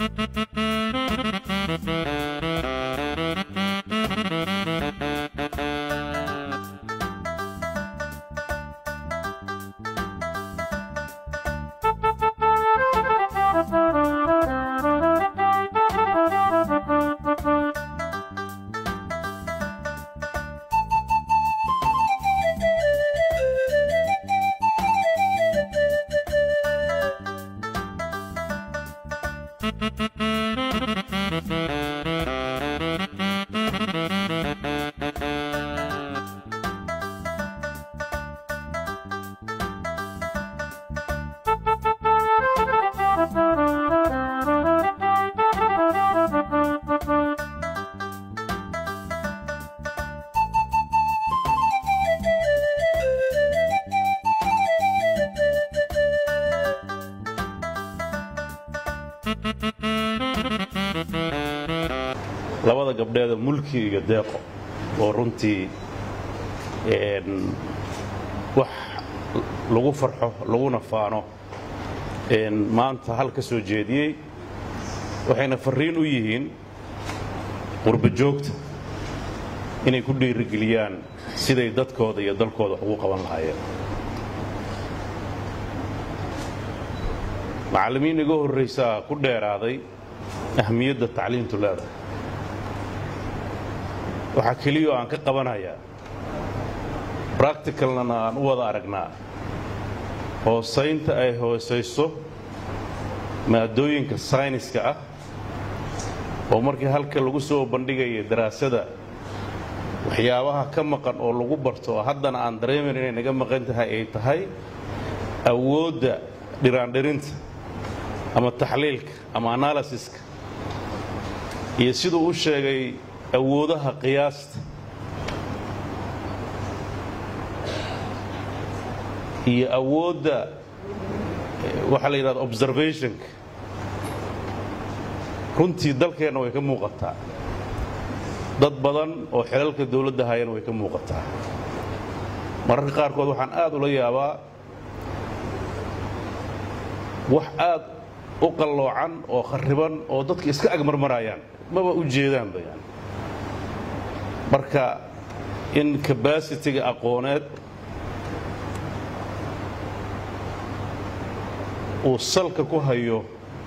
labada gabdheeda mulki iyo deeqo oo runtii wax lagu farxo laguna faano maanta hal ka soo jeediyey waxayna farriin u yihiin qurba joogta inay ku dhiirigeliyaan siday dadkooda iyo dalkooda wax ugu qaban lahaayeen macallimiin iga horraysaa ku dheeraaday ahmiyadda tacliintu leedahay waxaa keliyao aan ka qabanayaa bracticalnana aan u wada aragnaa hoosaynta ay hoosayso maadooyinka sayniska ah oo markii halka lagu soo bandhigaya daraasada waxyaabaha ka maqan oo lagu barto oo haddana aan dareemayn inay naga maqan tahay ay tahay awoodda dhiraandhirinta ama taxliilka ama analysiska iyo siduu u sheegay awoodaha qiyaasta iyo awoodda waxaa la yidhahda observationka runtii dalkeenna way ka muuqataa dad badan oo xilalka dawladda hayana way ka muuqataa mararka qaarkood waxaan aad ula yaabaa wax aad u qalloocan oo kharriban oo dadka iska agmarmarayaan maba u jeedaanba yani marka in kabasitiga aqooneed uu salka ku hayo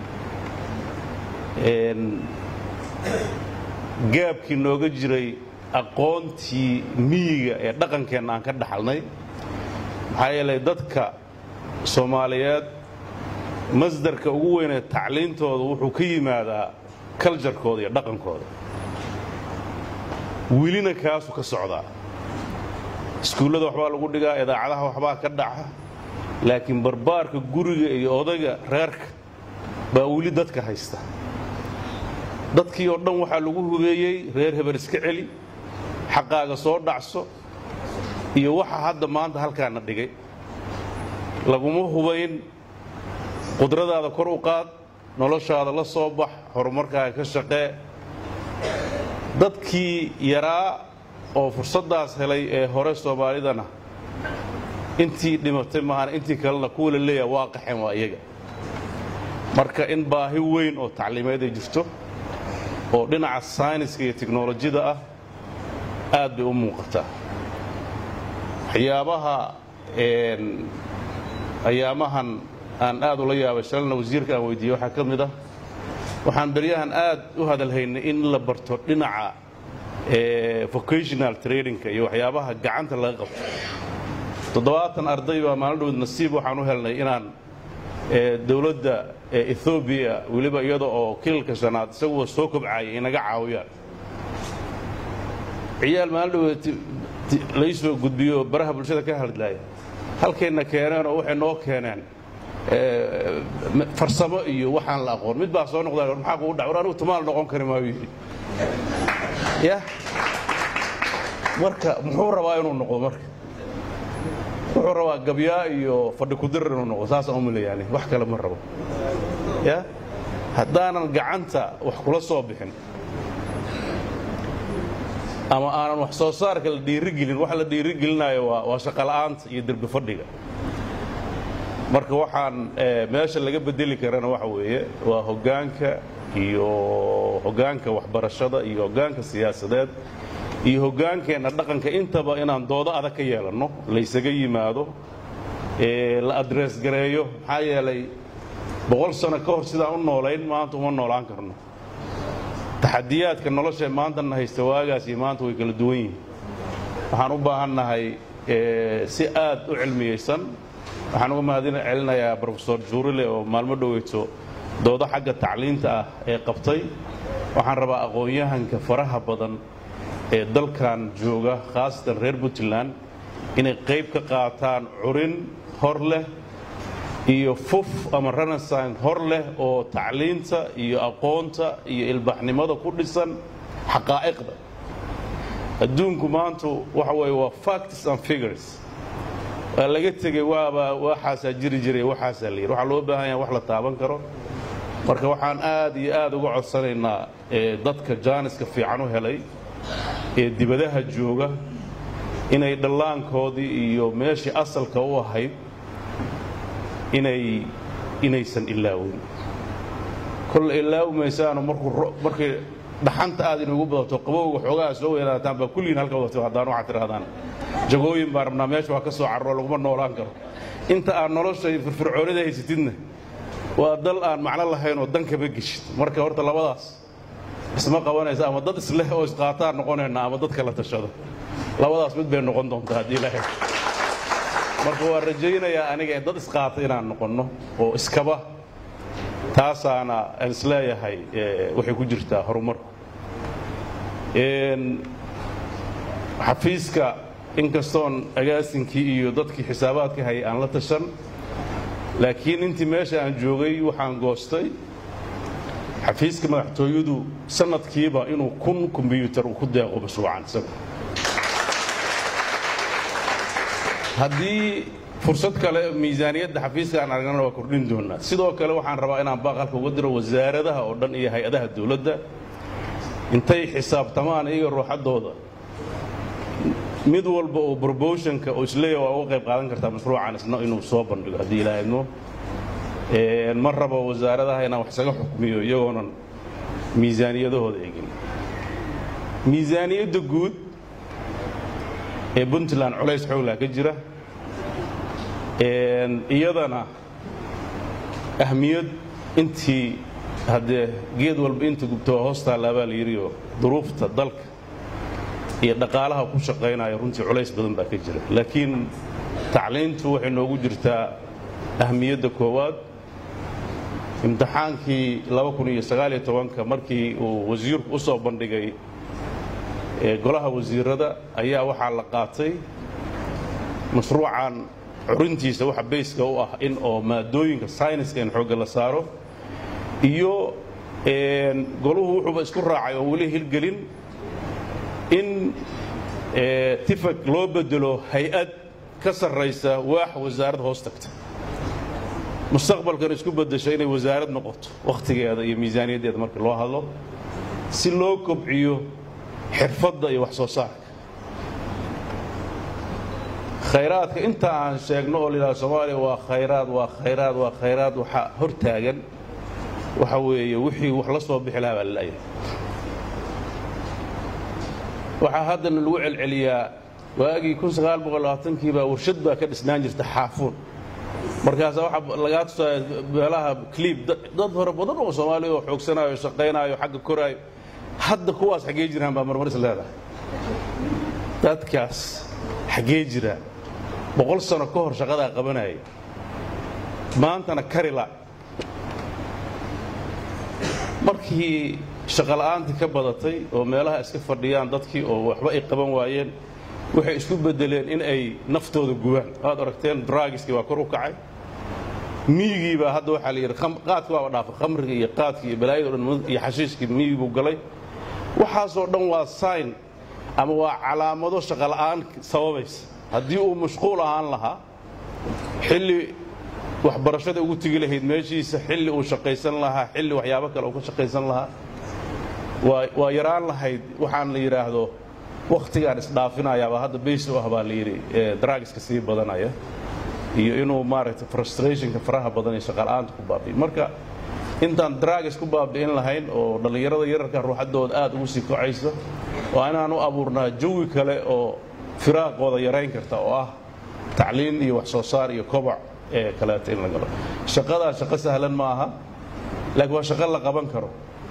gaabkii nooga jiray aqoontii miyiga ee dhaqankeenna aan ka dhaxalnay maxaa yeelay dadka soomaaliyeed masdarka ugu weynee tacliintooda wuxuu ka yimaadaa kaljarkooda iyo dhaqankooda welina kaasuu ka socdaa iskuullada waxbaa lagu dhigaa idaacadaha waxbaa ka dhaca laakiin barbaarka guriga iyo odayga reerka baa weli dadka haysta dadkii oo dhan waxaa lagu hubeeyey reer hebel iska celi xaqaaga soo dhacso iyo waxa hadda maanta halkaana dhigay laguma hubayn qudradaada kor u qaad noloshaada la soo bax horumarkaaga ka shaqee dadkii yaraa oo fursaddaas helay ee hore soomaalidana intii dhimatay maahan intii kalena kuwa la leeyaha waa qaxeen waa iyaga marka in baahi weyn oo tacliimeed ay jirto oo dhinaca sayniska iyo tiknolojiyada ah aad bay u muuqataa waxyaabaha ayaamahan aan aad ula yaabay shalna wasiirka aan weydiiyey waxaa ka mid ah waxaan beryahan aad u hadalhaynay in la barto dhinaca vocational trainingka iyo waxyaabaha gacanta laga qabto toddobaatan arday baa maalin dhoweed nasiib waxaan u helnay inaan dowladda ethoobiya weliba iyada oo kilalka shanaad isaguwa soo kobcaayay inaga caawiyaan ciyaal maalin dhoweed lai soo gudbiyo oo baraha bulshada ka hadlaaya halkayna keeneen oo waxay noo keeneen farsamo iyo waxaan la aqoon mid baa soo noqda maxaa kugu dhac war anigu tumaal noqon kari maayu yidhi ya marka muxuu rabaa inuu noqdo marka wuxuu rabaa gabyaa iyo fadhi kudirar inuu noqdo saasaan umila yani wax kale ma rabo ya haddaanan gacanta wax kula soo bixin ama aanan wax soo saarka la dhiirigelin waxa la dhiirigelinayo waa shaqola'aanta iyo derbi fadhiga marka waxaan meesha laga bedeli karana waxa weeye waa hoggaanka iyo hoggaanka waxbarashada iyo hoggaanka siyaasadeed iyo hoggaankeenna dhaqanka intaba inaan doodo adag ka yeelanno laysaga yimaado la adrees gareeyo maxaa yeelay boqol sano ka hor sidaan u noolayn maanta uma noolaan karno taxadiyaadka nolosha maantana haysta waagaas iyo maanta way kala duwan yihiin waxaan u baahannahay si aad u cilmiyeysan waxaan uga mahadin celinayaa brofesor juurile oo maalmo dhoweyto doodo xagga tacliinta ah ee qabtay waxaan rabaa aqoon-yahanka faraha badan ee dalkan jooga khaasatan reer puntland inay qayb ka qaataan curin hor leh iyo fuf ama renaissance hor leh oo tacliinta iyo aqoonta iyo ilbaxnimada ku dhisan xaqaa'iqda adduunku maanta waxa weeye waa facts and figures waa laga tegey waaba waxaasaa jiri jiray waxaasaa la yidhi waxaa loo baahan yaha wax la taaban karo marka waxaan aad iyo aad uga codsanaynaa dadka jaaniska fiican u helay ee dibadaha jooga inay dhallaankoodii iyo meeshii asalka u ahayd inay inaysan ilaawin kol ilaawmaysaano markii dhaxanta aad inugu badato qabowga xoogaha soo weelaataan baa kulligiin halka wadato haddaan waxaad tidhahdaan jagooyin baa rabnaa meesha waa ka soo carro laguma noolaan karo inta aad nolosha iyo firfircoonida haysatidna waa dal aan macno lahayn oo dan kama geshid marka horta labadaas isma qabanaysa ama dad isleh oo isqaataan noqonayna ama dad kala tashado labadaas mid bay noqon doontaa haddii ilaahay marka waan rajaynayaa aniga dad isqaata inaan noqonno oo iskaba taasaana aan isleeyahay waxay ku jirtaa horumarku xafiiska inkastoon agaasinkii iyo dadkii xisaabaadka hayay aan la tashan laakiin intii meesha aan joogay waxaan goostay xafiiska madaxtooyadu sanadkiiba inuu kun kombyuutar uu ku deeqo mashruucan isagu haddii fursad kale miisaaniyadda xafiiska aan aragnana waa kordhin doonaa sidoo kale waxaan rabaa inaan baaqalka uga diro wasaaradaha oo dhan iyo hay-adaha dowladda intay xisaabtamaan iyaga ruuxaddooda mid walba oo brobotionka oo isleeya waa uga qayb qaadan kartaa mashruucan isna inuu soo bandhigo haddii ilaa idmo ma rabo wasaaradaha inaan wax isaga xukmiyo iyagoonan miisaaniyadahooda egin miisaaniyadda guud ee puntland culays xooglaa ka jira iyadana ahmiyad intii haddee geed walba inta gubtoo hoostaalla baa la yidhioo duruufta dalka iyo dhaqaalaha ku shaqaynaya runtii culays badan baa ka jira laakiin tacliintu waxay noogu jirtaa ahmiyadda koowaad imtixaankii markii uu wasiirku u soo bandhigay golaha wasiirada ayaa waxaa la qaatay mashruucan curintiisa waxa bayska u ah in oo maadooyinka sayniska in xoogga la saaro iyo goluhu wuxuuba isku raacay oo weli hirgelin in tifag loo bedelo hay-ad ka sarraysa waax wasaarad hoos tagta mustaqbalkan isku beddesho inay wasaarad noqoto wakhtigeeda iyo miisaaniyaddeeda markii loo hadlo si loo kobciyo xirfadda iyo wax soo saarka khayraadka inta aan sheegno oo layidhaha soomaaliya waa khayraad waa khayraad waa khayraad waxaa hor taagan waxa weeye wixii wax la soo bixi lahaa baa la la'yahay waxaa haddana lagu celceliyaa waagii kii baa warshad baa ka dhisnaan jirta xaafuun markaasa waxaa lagaa tusaaya meelaha cliib dad hore badan oo soomaaliya oo xoogsanaayo shaqaynaayo xagga koraayo hadda kuwaas xaggee jiraan baa marmar is leedahay dadkaas xaggee jiraan boqol sano ka hor shaqadaa qabanayay maantana karila markii shaqola'aantii ka badatay oo meelaha iska fadhiyaan dadkii oo waxba ay qaban waayeen waxay isku beddeleen in ay naftooda gubaan waad aragteen draagiskii waa kor u kacay miyigii baa hadda waxaa la yidhi qaadki waaba dhaafa khamriga iyo qaadkii iyo balaayada o dhan iyo xashiishkii miyigii buu galay waxaasoo dhan waa sign ama waa calaamado shaqola'aan sababaysa haddii uu mashquul ahaan lahaa xilli waxbarashada ugu tegi lahayd meeshiisa xilli uu shaqaysan lahaa xilli waxyaabo kale uu ka shaqaysan lahaa waa yaraan lahayd waxaan la yidhaahdo wakhtigaan isdhaafinayaabaa hadda bays u ah baa la yidhi draagiska sii badanaya iyo inuu maaragtay frustrationka faraha badan iyo shaqala'aanta ku baabiyo marka intaan dragis ku baabi'in lahayn oo dhallinyarada yararka ruuxaddooda aad ugu sii kocaysa waa inaan u abuurnaa jawi kale oo firaaqooda yarayn karta oo ah tacliin iyo wax soo saar iyo kobac ee kaleeta in la galo shaqadaa shaqo sahlan ma aha laakiin waa shaqo la qaban karo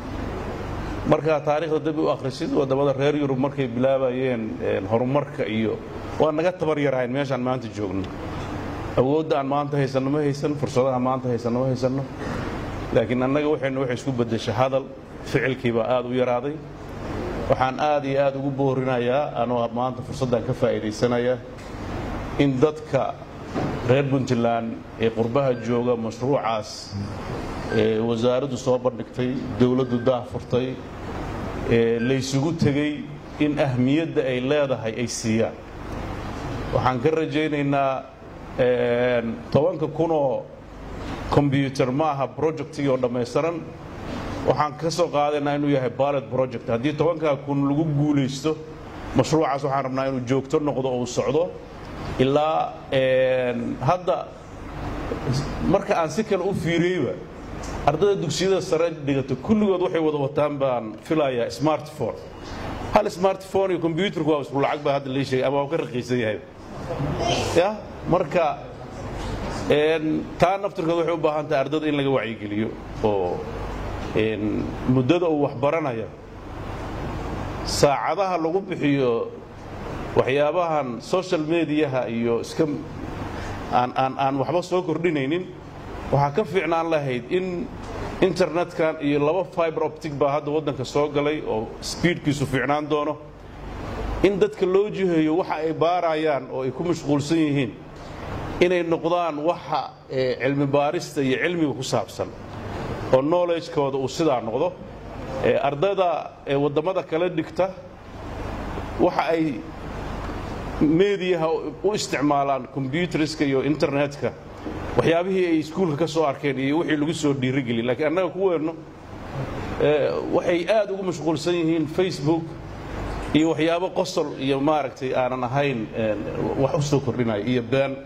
markaa taariikhda dib u akhrisid waddamada reer yurub markay bilaabayeen horumarka iyo waa naga tabar yarahayn meeshaan maanta joogno awoodda aan maanta haysanno ma haysan fursadaha maanta haysanno ma haysanno laakiin annaga waxaynu waxay isku beddesha hadal ficilkii baa aad u yaraaday waxaan aad iyo aad ugu boorinayaa anoo maanta fursaddan ka faa'iidaysanaya in dadka reer puntland ee qurbaha jooga mashruucaas ee wasaaraddu soo bandhigtay dowladdu daahfurtay ee laysugu tegey in ahmiyadda ay leedahay ay siiyaan waxaan ka rajaynaynaa tobanka kunoo kombyuutar ma aha projectigii oo dhammaystiran waxaan ka soo qaadaynaa inuu yahay ballet project haddii tobankaa kun lagu guulaysto mashruucaas waxaan rabnaa inuu joogto noqdo oo uu socdo ilaa hadda marka aan si kale u fiiriyeyba ardayda dugsiyada sare dhigata kulligood waxay wada wataan baan filayaa smartphone hal smartphone iyo kombyuutarku waa isku lacag baa hadda lii sheegay ama waa ka raqiisan yahay ya marka taa naftirkood waxay u baahan tahay ardayda in laga wacyigeliyo oo muddada uu wax baranaya saacadaha lagu bixiyo waxyaabahan social mediaha iyo iska aan aan waxba soo kordhinaynin waxaa ka fiicnaan lahayd in internetkan iyo laba fiber optic baa hadda waddanka soo galay oo speedkiisu fiicnaan doono in dadka loo jiheeyo waxa ay baarayaan oo ay ku mashquulsan yihiin inay noqdaan waxa cilmi baarista iyo cilmiga ku saabsan oo knowledge-kooda uu sidaa noqdo ardayda waddamada kala dhigta waxa ay mediyaha u isticmaalaan kombyuteriska iyo internetka waxyaabihii ay iskuulka ka soo arkeen iyo wixii lagu soo dhiirigeliy lakiin annaga kuweenno waxay aad ugu mashquulsan yihiin facebook iyo waxyaabo qosol iyo maaragtay aanan ahayn wax u soo kordhinaya iyo been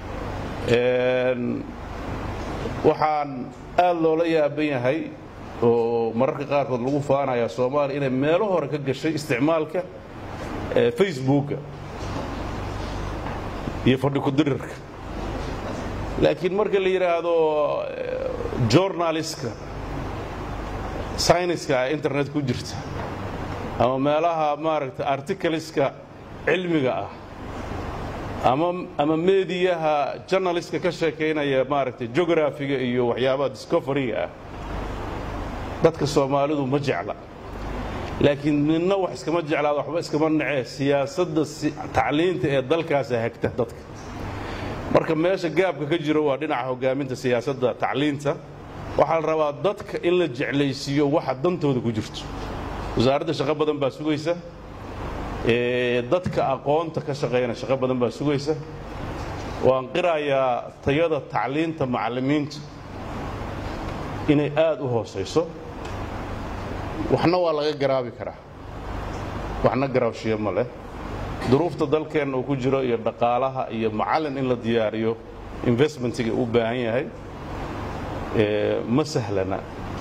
waxaan aad loola yaaban yahay oo mararka qaarkood lagu faanaya soomaaliya inay meelo hore ka gashay isticmaalka facebooka iyo fadhi kudirirka laakiin marka la yidhaahdo journalistka syniska internet ku jirta ama meelaha maaragta articleska cilmiga ah ama ama mediyaha journalistka ka sheekaynaya maaragtay geografiga iyo waxyaabaha discoveryga ah dadka soomaalidu ma jecla laakiin midna wax iskama jeclaada waxba iskama nacee siyaasadda tacliinta ee dalkaasa hagta dadka marka meesha gaabka ka jiro waa dhinaca hogaaminta siyaasadda tacliinta waxaa la rabaa dadka in la jeclaysiiyo waxa dantooda ku jirto wasaaradda shaqo badan baa sugaysa dadka aqoonta ka shaqeeyana shaqo badan baa sugaysa waan qirayaa tayada tacliinta macallimiinta inay aad u hoosayso waxna waa laga garaabi karaa waxna garaabshiyo ma leh duruufta dalkeenna uu ku jiro iyo dhaqaalaha iyo macallin in la diyaariyo investmentiga u baahan yahay ma sahlana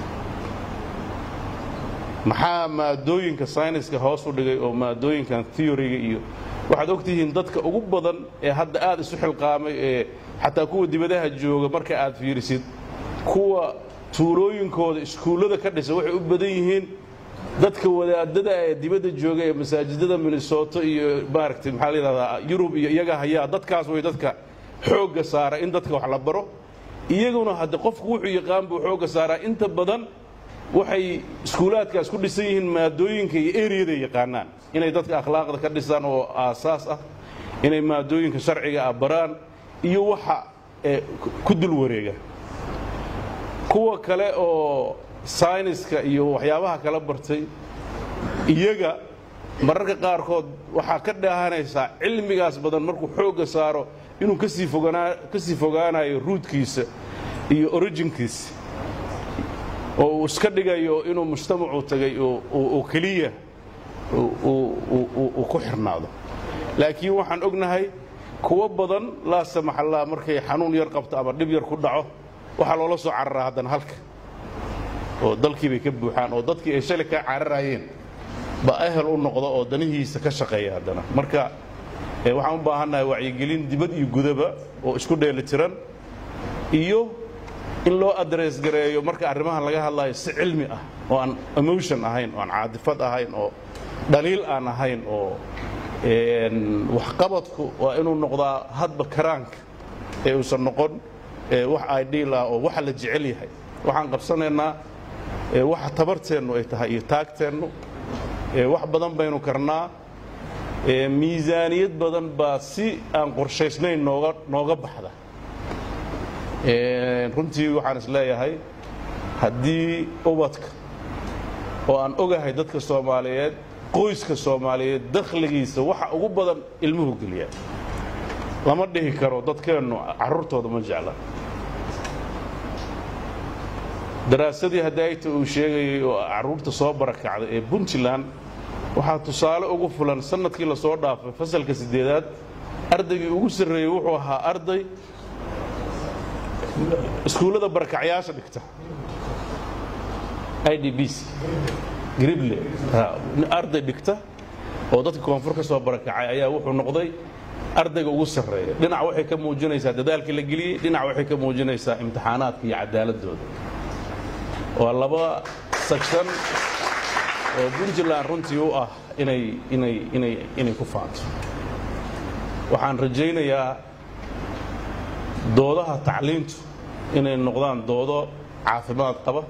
maxaa maadooyinka sayniska hoos u dhigay oo maadooyinkan theoryga iyo waxaad ogtihiin dadka ugu badan ee hadda aad isu xilqaamay ee xataa kuwa dibadaha jooga marka aad fiirisid kuwa tuulooyinkooda iskuullada ka dhisa waxay u badan yihiin dadka wadaadada ee dibadda jooga ee masaajidada minnesota iyo maaragtay maxaa la yidhahdaa yurub iyo iyaga hayaa dadkaas way dadka xoogga saara in dadka wax la baro iyaguna hadde qofku wuxuu yaqaan buu xoogga saaraa inta badan waxay iskuulaadkaas ku dhisan yihiin maadooyinka iyo eriyada yaqaanaan inay dadka akhlaaqda ka dhisaan oo aasaas ah inay maadooyinka sharciga ah baraan iyo waxa ku dul wareega kuwa kale oo sayniska iyo waxyaabaha kala bartay iyaga mararka qaarkood waxaa ka dhaahanaysaa cilmigaas badan markuu xoogga saaro inuu kasii foganaa kasii fogaanayo ruudkiisa iyo orijinkiisa oo uu iska dhigayo inuu mujtamacu tagay oo keliya uu ku xirnaado laakiin waxaan ognahay kuwo badan laa samaxallaa markay xanuun yar qabto ama dhib yar ku dhaco waxaa loola soo cararaa haddana halka oo dalkii bay ka buuxaan oo dadkii ay shalay ka cararayeen ba ahel u noqda oo danihiisa ka shaqeeya haddana marka waxaan u baahannahay wacyigelin dibad iyo gudaba oo isku dheeli tiran iyo in loo adrees gareeyo marka arrimahan laga hadlayo si cilmi ah oo aan emotion ahayn oo aan caadifad ahayn oo dhaliil aan ahayn oo waxqabadku waa inuu noqdaa hadba karaanka ee uusan noqon wax ideal ah oo waxa la jecel yahay waxaan qabsanaynaa waxa tabarteennu ay tahay iyo taagteennu wax badan baynu karnaa miisaaniyad badan baa si aan qorshaysnayn nooga nooga baxda runtii waxaan is leeyahay haddii ubadka oo aan ogahay dadka soomaaliyeed qoyska soomaaliyeed dakhligiisa waxa ugu badan ilmuhu geliya lama dhihi karo dadkeennu carruurtooda ma jecla daraasadii hadaayta uu sheegayay oo carruurta soo barakacday ee puntland waxaa tusaale ugu fulan sanadkii la soo dhaafay fasalka siddeedaad ardaygii ugu sarreeyey wuxuu ahaa arday iskuullada barakacyaasha dhigta i d b c grible arday dhigta oo dadka koonfur ka soo barakacay ayaa wuxuu noqday ardayga ugu sarreeya dhinac waxay ka muujinaysaa dadaalkii la geliyey dhinac waxay ka muujinaysaa imtixaanaadka iyo cadaaladooda waa laba section oo puntland runtii u ah inay inay inay inay ku faanto waxaan rajaynayaa doodaha tacliintu inay noqdaan doodo caafimaad qaba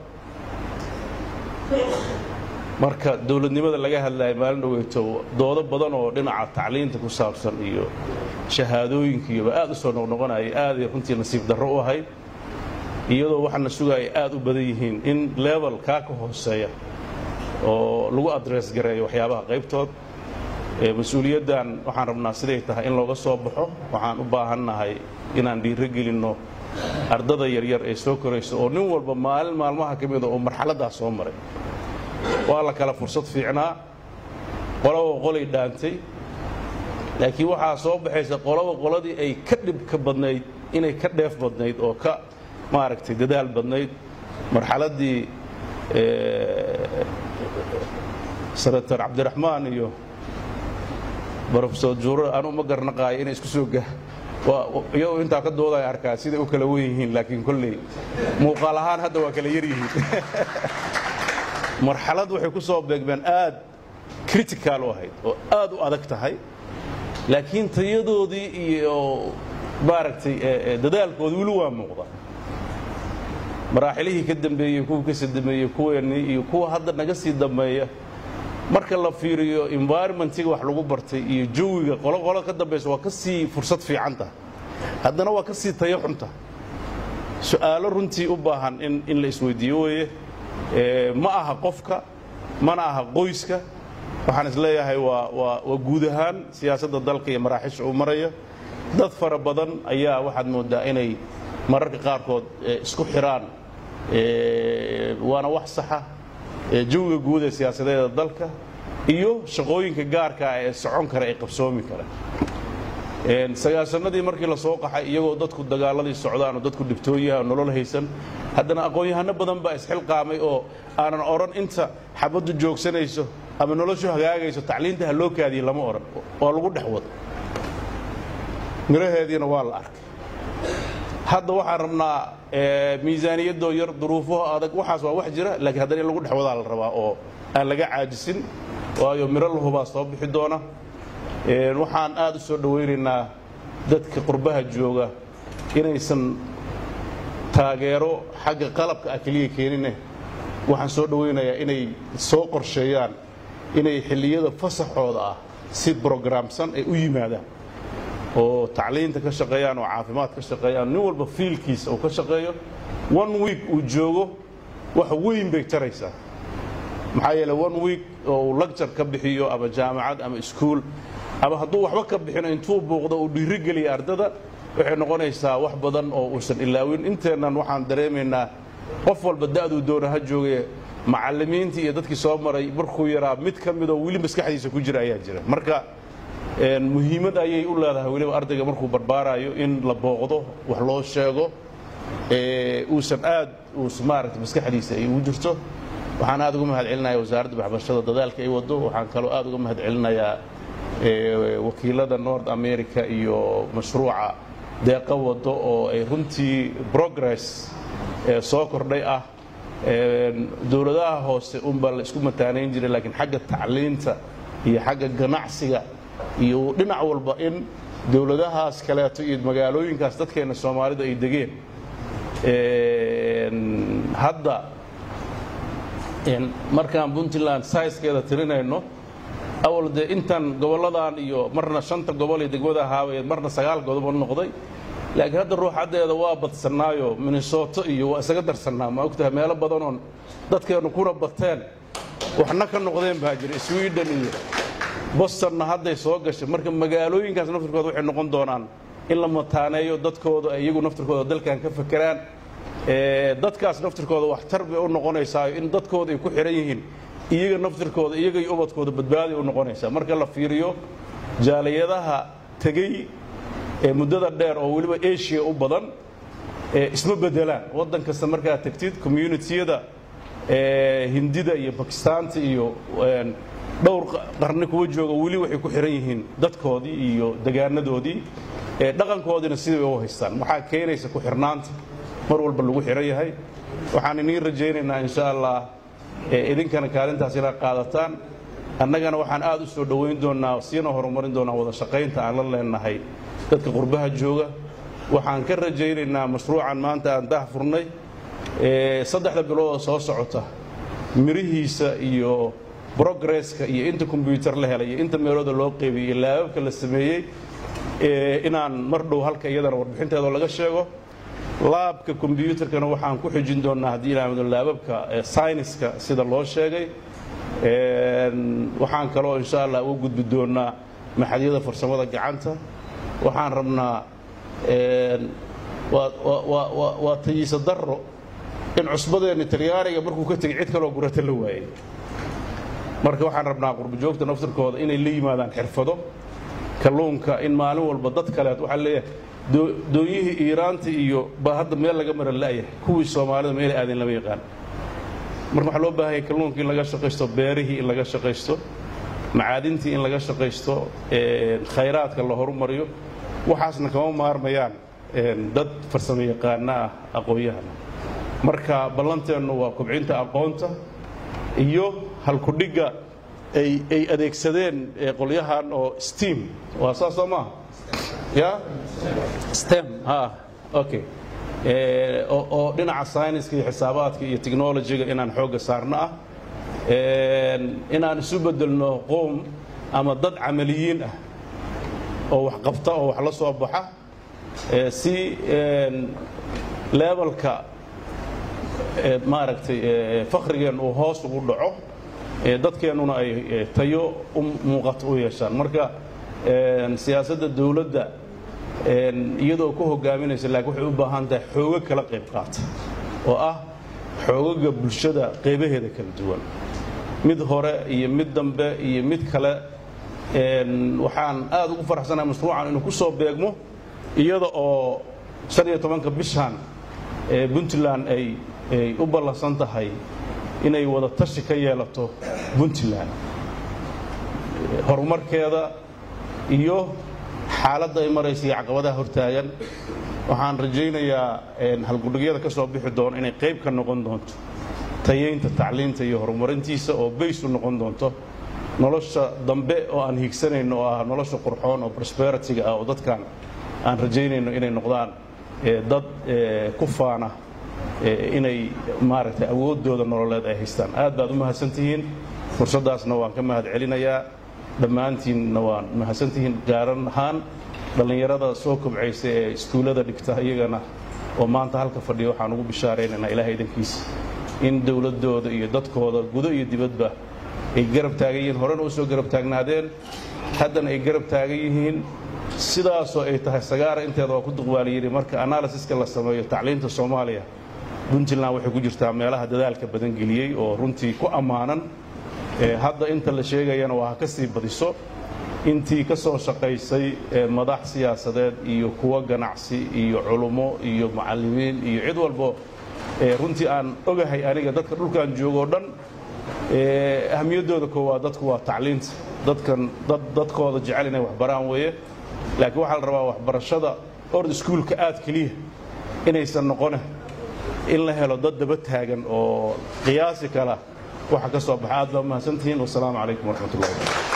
marka dowladnimada laga hadlaya maalin dhoweyto doodo badan oo dhinaca tacliinta ku saabsan iyo shahaadooyinkiiyoba aad u soo noqnoqonayay aaday runtii nasiib darro u ahayd iyadoo waxaana sugaaya aad u badan yihiin in level kaa ka hooseeya oo lagu adress gareeyo waxyaabaha qaybtood mas-uuliyaddan waxaan rabnaa siday tahay in looga soo baxo waxaan u baahannahay inaan dhiiro gelinno ardada yaryar ee soo koraysa oo nin walba maalin maalmaha ka mida oo marxaladdaas soo maray waa la kala fursad fiicnaa qolaba qolay dhaantay laakiin waxaa soo baxaysa qolaba qoladii ay ka dhibka badnayd inay ka dheef badnayd oo ka maaragtay dadaal badnayd marxaladdii senator cabdiraxmaan iyo brofesor juuro anu ma garnaqaayo inay isku soo ga iyagoo intaa ka doodaya arkaa siday u kala wen yihiin laakiin kolley muuqaal ahaan hadda waa kala yar yihiin marxalad waxay ku soo beegmeen aad critical u ahayd oo aad u adag tahay laakiin tayadoodii iyo maaragtay dadaalkoodi weli waa muuqda maraaxilihii ka dambeeyey kuwa ka sii dambeeyey kuweennii iyo kuwa hadda naga sii dambeeya marka la fiiriyo environmentiga wax lagu bartay iyo jawiga qoloqolo ka dambaysa waa ka sii fursad fiicanta haddana waa ka sii tayo xunta su'aalo runtii u baahan in in la isweydiiyo weeye ma aha qofka mana aha qoyska waxaan isleeyahay waa waa waa guud ahaan siyaasadda dalka iyo maraaxisha uu maraya dad fara badan ayaa waxaad moodaa inay mararka qaarkood isku xiraan waana wax saxa jawiga guud ee siyaasadeeda dalka iyo shaqooyinka gaarkaa ee socon kara ee qabsoomi kara sagaasanadii markii la soo qaxay iyagoo dadku dagaaladii socdaan oo dadku dhibtooyaha nolol haysan haddana aqoon-yahano badan baa isxilqaamay oo aanan odhan inta xabaddu joogsanayso ama noloshu hagaagayso tacliinta ha loo kaadiye lama odhan waa lagu dhex wado miraheediina waa la arkay hadda waxaan rabnaa miisaaniyadoo yar duruufaho adag waxaas waa wax jira laakiin haddana in lagu dhex wadaa la rabaa oo aan laga caajisin waayo miro lahubaa soo bixi doona waxaan aad u soo dhowaynaynaa dadka qurbaha jooga inaysan taageero xagga qalabka ah keliya keenine waxaan soo dhowaynayaa inay soo qorsheeyaan inay xilliyada fasaxooda ah si brograamsan ay u yimaadaan oo tacliinta ka shaqeeyaan oo caafimaad ka shaqeeyaan nin walba fiilkiisa uu ka shaqeeyo one week uu joogo wax weyn bay taraysaa maxaa yeele one week oo uu lagjar ka bixiyo ama jaamacad ama iskuul ama hadduu waxba ka bixino intuu buuqdo uu dhiirigeliya ardada waxay noqonaysaa wax badan oo uusan ilaawin inteennan waxaan dareemaynaa qof walba da'duu doona ha jooge macallimiintii iyo dadkii soo maray markuu yaraa mid ka midoo weli maskaxdiisa ku jira ayaa jira marka muhiimad ayay u leedahay weliba ardayga markuu barbaarayo in la booqdo wax loo sheego uusan aad uus maaragta maskaxdiisa ay ugu jirto waxaan aad uga mahad celinaya wasaaradda waxbarashada dadaalka ay wado waxaan kaloo aad uga mahad celinayaa wakiilada north america iyo mashruuca deeqa wado oo ay runtii progress soo kordhay ah dowladaha hoose unbaa la isku mataanayn jiray laakiin xagga tacliinta iyo xagga ganacsiga iyo dhinac walba in dowladahaas kaleeto iyo magaalooyinkaas dadkeenna soomaalidu ay degeen hadda markaan puntland saiskeeda tirinayno awal dee intan gobolladan iyo marna shanta gobol iyo degmada ahaabayeed marna sagaal godobo noqday laakiin hadda ruuxaddeeda waa badsannaayo minnesoto iyo waa isaga darsannaa ma ogtahay meelo badanoon dadkeennu kuna bateen waxna ka noqdeen baa jira sweden iyo bostonna hadday soo gashay marka magaalooyinkaas naftirkooda waxay noqon doonaan in la mataaneeyo dadkooda iyagu naftirkooda dalkan ka fakeraan dadkaas naftirkooda waxtar bay u noqonaysaayo in dadkooda ay ku xihan yihiin iyaga naftirkooda iyagay ubadkooda badbaaday u noqonaysaa marka la fiiriyo jaaliyadaha tegey ee muddada dheer oo weliba asia u badan isma bedelaan waddan kasta markaa tegtid communitiyada hindida iyo bakistaanta iyo dhowr qarni kuwa jooga weli waxay ku xihan yihiin dadkoodii iyo degaanadoodii dhaqankoodiina sidai u haystaan waxaa keenaysa ku xirnaanta mar walba lagu xihan yahay waxaan iniin rajaynaynaa insha allah idinkana kaalintaas inaad qaadataan annagana waxaan aad u soo dhowayn doonnaa siina horumarin doonaa wada shaqaynta aan la leenahay dadka qurbaha jooga waxaan ka rajaynaynaa mashruucan maanta aan dah furnay saddexda bilood oo soo socota mirihiisa iyo brogresska iyo inta kombyuutar la helay iyo inta meelooda loo qeybiyey iyo laababka la sameeyey inaan mar dhow halka iyadana warbixinteedoo laga sheego laabka kombyuutarkana waxaan ku xijin doonnaa haddii ilaamado laababka sayniska sida loo sheegay waxaan kaloo insha allah uga gudbi doonnaa maxadyada farsamada gacanta waxaan rabnaa waa tayiisa darro in cusbadeenni talyaaniga markuu ka tegey cid kaloo gurata la waayey marka waxaan rabnaa qurbajoogta naftirkooda inay la yimaadaan xirfado kalluunka in maalin walba dad kaleet waxaa leeyahay doonyihii iiraanta iyo baa hadda meel laga mara la'yahay kuwii soomaalida meelay aadeen lama yaqaan marka waxaa loo baahanya kalluunkii in laga shaqaysto beerihii in laga shaqaysto macaadintii in laga shaqaysto khayraadka la horumariyo waxaasna kama maarmayaan dad farsamo yaqaana ah aqoon-yahana marka ballanteennu waa kobcinta aqoonta iyo halkudhigga ay adeegsadeen qolyahan oo steam waa saas soo maaha ya stem ha okay oo dhinaca sayniska iyo xisaabaadka iyo technologyga inaan xoogga saarno ah inaan isu bedelno qoom ama dad camaliyiin ah oo wax qabta oo wax la soo baxa si lebalka maaragtay fakhrigeen uu hoos ugu dhaco dadkeennuna ay tayo u muuqato u yeeshaan marka siyaasadda dawladda iyadoo ku hogaaminaysa laakiin waxay u baahan tahay xoogo kala qayb qaata oo ah xoogaga bulshada qaybaheeda kala duwan mid hore iyo mid dambe iyo mid kale waxaan aad ugu faraxsanahay mashruucan inuu ku soo beegmo iyada oo shan iyo tobanka bishan puntland ay ay u ballansan tahay inay wada tashi ka yeelato puntland horumarkeeda iyo xaaladda ay maraysa iyo caqabadaha hortaagan waxaan rajaynayaa halgudhigyada ka soo bixi doono inay qayb ka noqon doonto tayeynta tacliinta iyo horumarintiisa oo bays u noqon doonto nolosha dambe oo aan hiigsanayno oo ah nolosha qurxoon oo prosperitiga ah oo dadkan aan rajaynayno inay noqdaan dad ku faana inay maaragtay awooddooda nololeed ay haystaan aad baad u mahadsantihiin fursaddaasna waan ka mahad celinayaa dhammaantiinna waan mahadsantihiin gaaran ahaan dhallinyarada soo kobcaysa ee iskuullada dhigta iyagana oo maanta halka fadhiya waxaan ugu bishaaraynaynaa ilahay idankiisa in dowladdooda iyo dadkooda gudo iyo dibadba ay garab taagan yihiin horena u soo garab taagnaadeen haddana ay garab taagan yihiin sidaasoo ay tahay sagaara inteeda waa ku duqwaaliyiri marka analysiska la sameeyo tacliinta soomaaliya puntland waxay ku jirtaa meelaha dadaalka badan geliyey oo runtii ku ammaanan hadda inta la sheegayana waa ha ka sii badiso intii ka soo shaqaysay madax siyaasadeed iyo kuwo ganacsi iyo culummo iyo macallimiin iyo cid walbo runtii aan ogahay aniga dadka dhulkan joogoo dhan ahamiyaddooda koowaad dadku waa tacliinta dadkan dad dadkooda jecel inay waxbaraan weeye laakiin waxaa la rabaa waxbarashada ord iskuulka aad keliya inaysan noqone in la helo dad daba taagan oo qiyaasi kala waxa ka soo baxa aad baa mahadsantihiin wasalaamu calaykum waraxmat ullahi